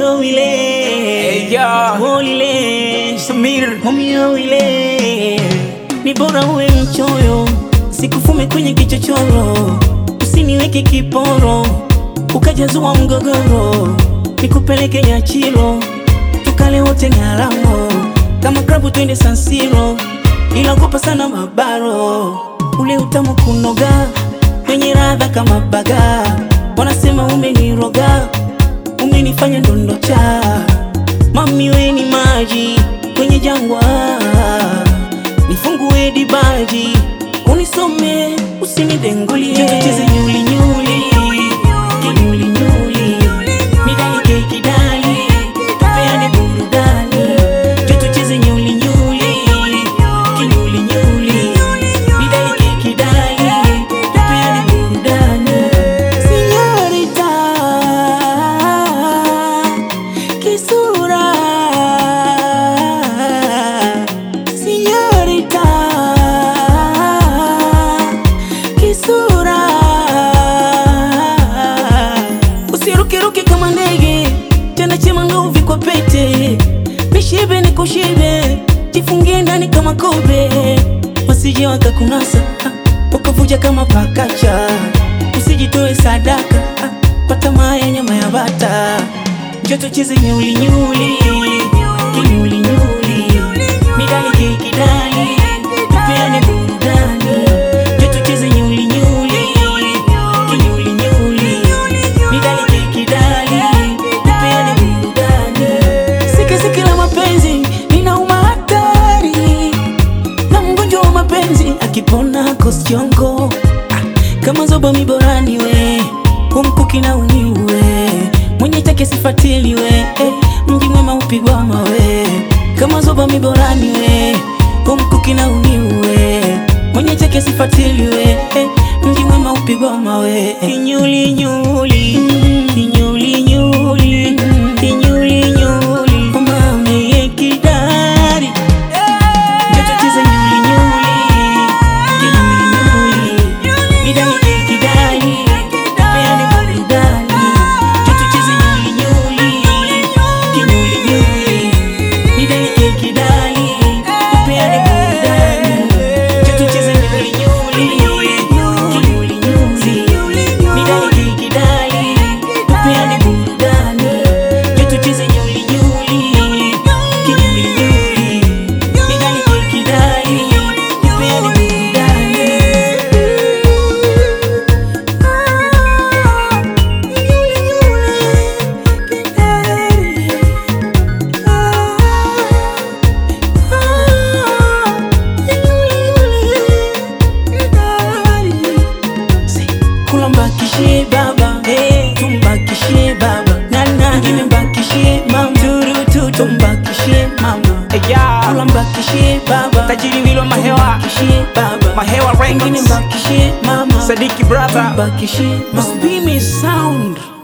Homio ile Hey, yo. Molile Samir Homio ile Ni bora uwe mchoyo Sikufume kwenye kichochoro Usiniweke kiporo Ukajazua mgogoro Nikupeleke Nyachiro Tukale wote Ng'aramo Kama klabu twende San Siro Ila kupa sana mabaro Ule utamu kunoga Kwenye radha kama baga Wanasema umeniroga Umenifanya ndondocha Mami we ni maji kwenye jangwa, nifungue dibaji, unisome usinidengulie, tucheze nyuli nyuli kinyuli nyuli, midali keki dali, tupeane burudani, tucheze nyuli nyuli kinyuli nyuli, midali keki dali, tupeane burudani, Señorita Kisura Señorita Kisura Usirukiruki kama ndege Tena chema nguvi kwa pete Mishibe ni kushibe Jifungie ndani kama kobe Wasije wakakunasa ah, Ukavuja kama pakacha Usijitoe sadaka ah, Kwa tamaa ya nyama ya bata Njoo tucheze nyuli nyuli Kinyuli nyuli Midali keki dali Tupeane burudani Njoo tucheze nyuli nyuli Kinyuli nyuli Midali keki dali Tupeane burudani Sike sike la mapenzi Ninauma hatari Na mgonjwa wa mapenzi Akipona kosiongo Kama zoba miborani we Umkuki na uniwe Mwenye chake sifatili we eh, Mji mwema upigwa mawe Kama zoba miborani we Umkuki na uniwe Mwenye chake sifatili we eh, Mji mwema upigwa mawe Kinyuli nyuli Kinyuli nyuli Kinyuli nyuli Umame ye kidari Njoo tucheze nyuli nyuli Kinyuli nyuli Midali kidali Tupeane burudani Njoo tucheze nyuli nyuli Kinyuli nyuli Midali kidali Tupeane burudani Njoo tucheze nyuli nyuli Kinyuli nyuli Midali kidali Tupeane burudani Njoo tucheze nyuli nyuli Kinyuli nyuli Midali kidali Tupeane burudani Kulambakishie baba, hey, tumbakishie baba, nana ngine mbakishie mama, turutu tumbakishie mama, Eya kulambakishie baba, Tajiri Wilwa Mahewa mbakishie baba, Mahewa ngine Records mbakishie mama, Sadiki brother tumbakishie mama. Must be me sound.